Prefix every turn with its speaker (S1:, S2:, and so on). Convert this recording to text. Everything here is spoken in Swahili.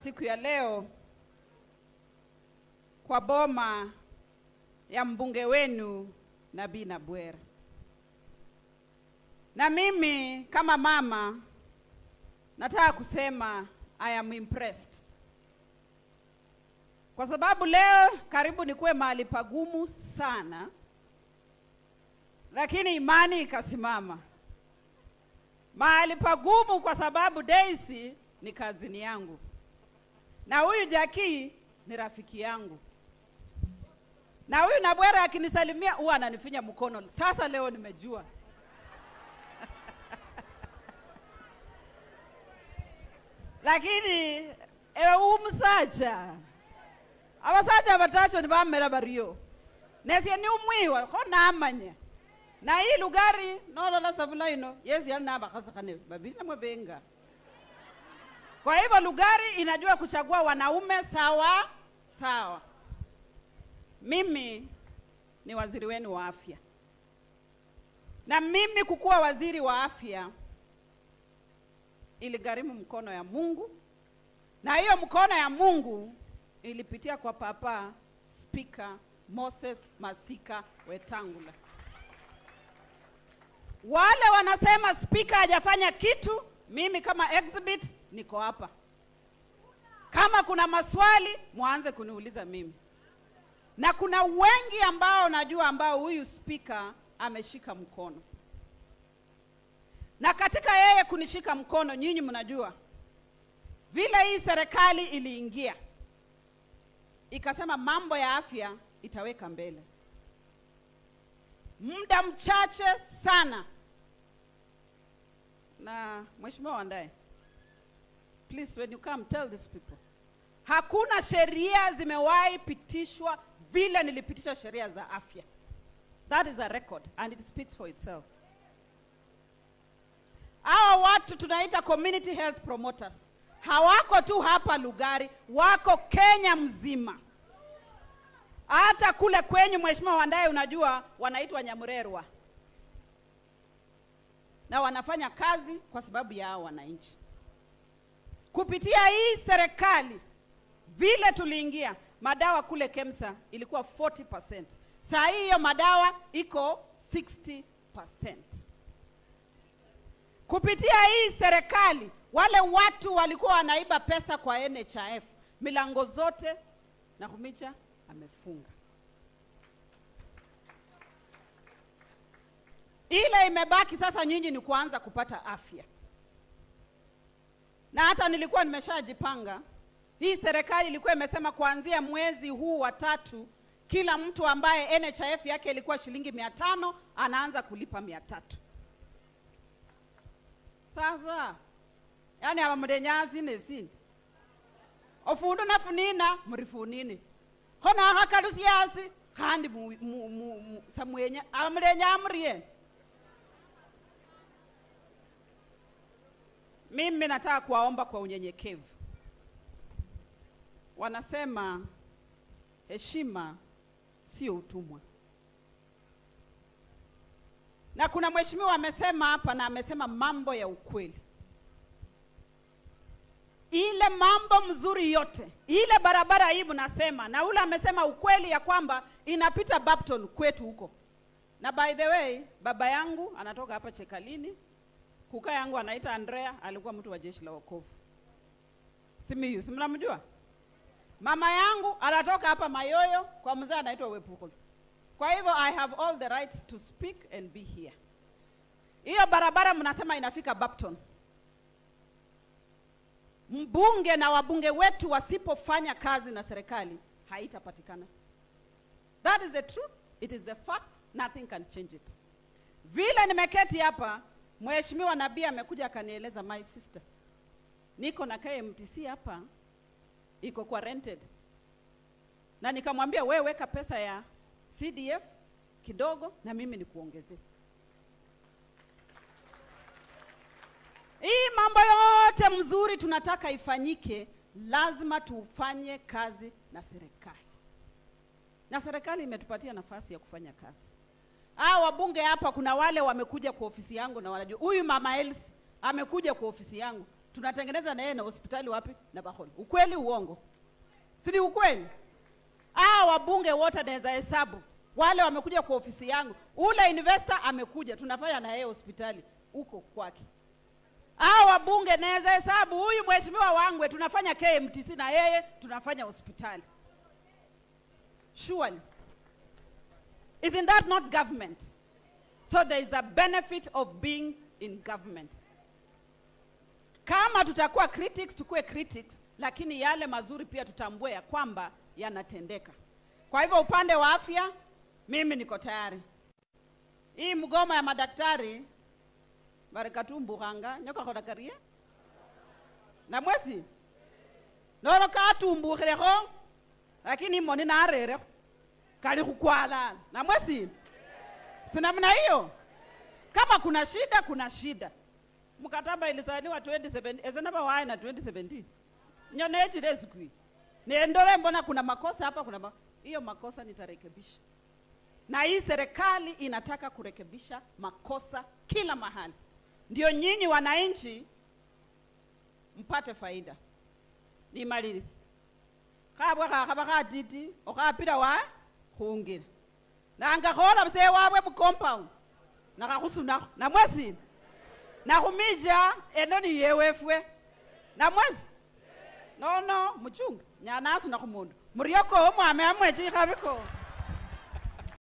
S1: siku ya leo kwa boma ya mbunge wenu Nabii Nabwera. Na mimi kama mama nataka kusema I am impressed. Kwa sababu leo karibu nikuwe mahali pagumu sana, lakini imani ikasimama mahali pagumu, kwa sababu Daisy ni kazini yangu na huyu Jaki ni rafiki yangu, na huyu Nabwera akinisalimia huwa ananifinya mkono. Sasa leo nimejua lakini ewe umusaja abasaja batacho nibamera bario nesie ni umwiwa kho namanya na hii lugari nolola savula ino yesi yali nabakhasakhane babili namwe benga kwa hivyo Lugari inajua kuchagua wanaume sawa sawa. Mimi ni waziri wenu wa afya, na mimi kukuwa waziri wa afya iligharimu mkono ya Mungu, na hiyo mkono ya Mungu ilipitia kwa Papa Spika Moses Masika Wetangula. Wale wanasema spika hajafanya kitu, mimi kama exhibit niko hapa. Kama kuna maswali mwanze kuniuliza mimi, na kuna wengi ambao najua ambao huyu spika ameshika mkono, na katika yeye kunishika mkono, nyinyi mnajua vile hii serikali iliingia ikasema mambo ya afya itaweka mbele, muda mchache sana. Na mheshimiwa Wandae, please when you come tell these people hakuna sheria zimewahi pitishwa vile nilipitisha sheria za afya that is a record and it speaks for itself hawa watu tunaita community health promoters hawako tu hapa lugari wako kenya mzima hata kule kwenyu mheshimiwa wandaye unajua wanaitwa nyamurerwa na wanafanya kazi kwa sababu ya hao wananchi kupitia hii serikali vile tuliingia madawa kule KEMSA ilikuwa 40%. Saa hii hiyo madawa iko 60%. Kupitia hii serikali wale watu walikuwa wanaiba pesa kwa NHIF, milango zote na Kumicha amefunga. Ile imebaki sasa, nyinyi ni kuanza kupata afya na hata nilikuwa nimeshajipanga. Hii serikali ilikuwa imesema kuanzia mwezi huu wa tatu, kila mtu ambaye NHIF yake ilikuwa shilingi mia tano anaanza kulipa mia tatu. Sasa yani abamudenya nesini ofundu nafunina murifunini khona akhakalusiasi khandi mu, mu, mu, mu, samwenya abamulenya amurieni Mimi nataka kuwaomba kwa unyenyekevu. Wanasema heshima sio utumwa, na kuna mheshimiwa amesema hapa na amesema mambo ya ukweli. Ile mambo mzuri yote, ile barabara hii mnasema, na ule amesema ukweli ya kwamba inapita Bapton kwetu huko. Na by the way, baba yangu anatoka hapa Chekalini, kuka yangu anaita Andrea, alikuwa mtu wa jeshi la wokovu Simiyu, si mnamjua? Mama yangu anatoka hapa Mayoyo kwa mzee anaitwa Wepukolo. Kwa hivyo I have all the rights to speak and be here. Hiyo barabara mnasema inafika Bapton. Mbunge na wabunge wetu wasipofanya kazi na serikali haitapatikana. That is the truth, it is the fact, nothing can change it. Vile nimeketi hapa Mheshimiwa Nabii amekuja akanieleza, my sister, niko na KMTC hapa iko kwa rented, na nikamwambia we weka pesa ya CDF kidogo na mimi nikuongezee. Hii mambo yote mzuri tunataka ifanyike, lazima tufanye kazi na serikali, na serikali imetupatia nafasi ya kufanya kazi. Hao wabunge hapa, kuna wale wamekuja kwa ofisi yangu na wanajua huyu mama Elsi amekuja kwa ofisi yangu tunatengeneza na yeye na hospitali wapi na Baholo. Ukweli uongo? Si ukweli? Ah, wabunge wote naweza hesabu wale wamekuja kwa ofisi yangu, ule investor amekuja, tunafanya na yeye hospitali huko kwake. Ah, wabunge naweza hesabu, huyu mheshimiwa Wangwe tunafanya KMTC na yeye tunafanya hospitali. Surely. Isn't that not government? So there is a benefit of being in government. Kama tutakuwa critics, tukuwe critics, lakini yale mazuri pia tutambue ya kwamba yanatendeka. Kwa hivyo upande wa afya, mimi niko tayari. Hii mgomo ya madaktari barikatumbukhanga nyoka kholakarie na mwesi nolo katumbukhilekho lakini moni narerekho kali khukwalana na mwesi sinamna hiyo kama kuna shida kuna shida mkataba ilisainiwa 2017 ezenaba waye na 2017 nyonechile esikwi nendole mbona kuna makosa hapa kuna ma... hiyo makosa nitarekebisha na hii serikali inataka kurekebisha makosa kila mahali ndio nyinyi wananchi mpate faida nimalilisi khabwe khakhaba khatiti okhapila wa khungila nangakhola msee wabwe mucompound nakhakhusunakho namwesina nakhumija eno niyewefwe namwesi nono muchunga nyanasuna khumundu murioko omwame amwechi ikhabiko